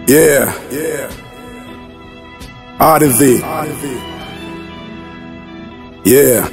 Yeah. Ardhi. Yeah.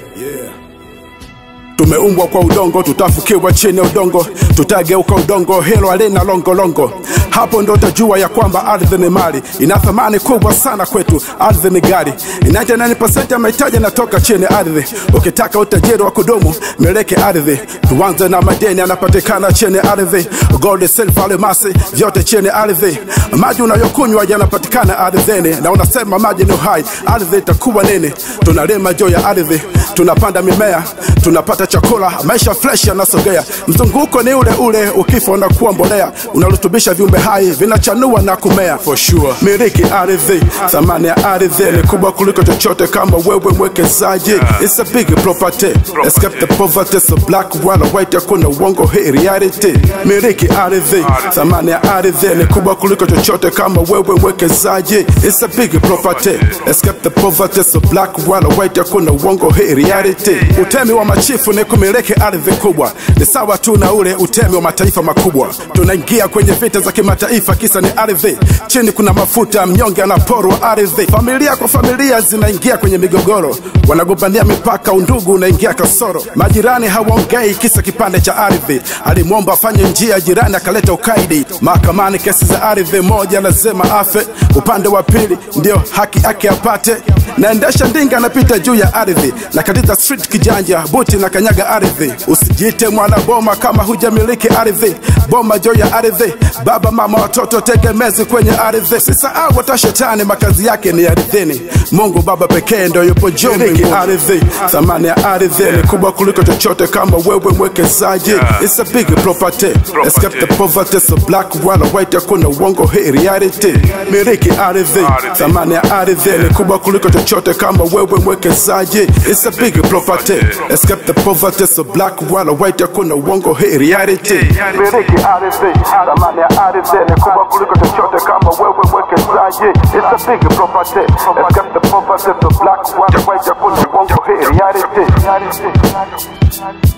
Tumeumbwa kwa udongo, tutafukiwa chini ya udongo, tutageuka udongo, hilo halina longolongo. Hapo ndo utajua ya kwamba ardhi ni mali, ina thamani kubwa sana kwetu. Ardhi ni gari, 99% ya mahitaji yanatoka chini ya ardhi. Ukitaka utajiri wa kudumu, meleke ardhi. Tuanze na madeni yanapatikana chini ya ardhi, gold, silver, almasi, vyote chini ya ardhi. Maji unayokunywa yanapatikana ardhini, na unasema maji ni uhai, ardhi itakuwa nini? Tunalima juu ya ardhi, tunapanda mimea, tunapata chakula, maisha fresh yanasogea. Mzunguko ni ule ule, ukifa unakuwa mbolea, unarutubisha viumbe hai, vinachanua na kumea. For sure. Miliki ardhi, thamani ya ardhi ni kubwa kuliko chochote kama wewe mwekezaji. It's a big property, escape the poverty, so black wala white, hakuna uongo, hii reality. Miliki ardhi, thamani ya ardhi ni kubwa kuliko chochote kama wewe mwekezaji. It's a big property, escape the poverty, so black wala white, hakuna uongo, hii reality. Utemi wa machifu ni kumiliki ardhi kubwa, ni sawa tu na ule utemi wa mataifa makubwa. Tunaingia kwenye vita za kimataifa, kisa ni ardhi. Chini kuna mafuta, mnyonge anaporwa ardhi. Familia kwa familia zinaingia kwenye migogoro, wanagombania mipaka, undugu unaingia kasoro. Majirani hawaongei, kisa kipande cha ardhi. Alimwomba afanye njia, jirani akaleta ukaidi. Mahakamani kesi za ardhi, moja lazima afe, upande wa pili ndio haki yake apate. Naendesha ndinga, napita juu ya ardhi, na katika street kijanja, buti na kanyaga ardhi. Usijiite mwana boma kama hujamiliki ardhi. Boma juu ya ardhi, baba mama watoto tegemezi kwenye ardhi. Usisahau hata shetani makazi yake ni ardhini. Mungu Baba pekee ndio yupo juu mbinguni. Ardhi, thamani ya ardhi ni kubwa kuliko chochote kama wewe mwekezaji. It's a big property, escape the poverty, so black wala white, hakuna uongo, hii reality. Miliki ardhi, thamani ya ardhi ni kubwa kuliko chochote kama wewe mwekezaji. It's a big property, escape the poverty, so black wala white, hakuna uongo, hii reality. Miliki ardhi, thamani ya ardhi ni kubwa kuliko chochote kama wewe mwekezaji. It's a big property, escape the poverty, so black wala white, hakuna uongo, hii reality.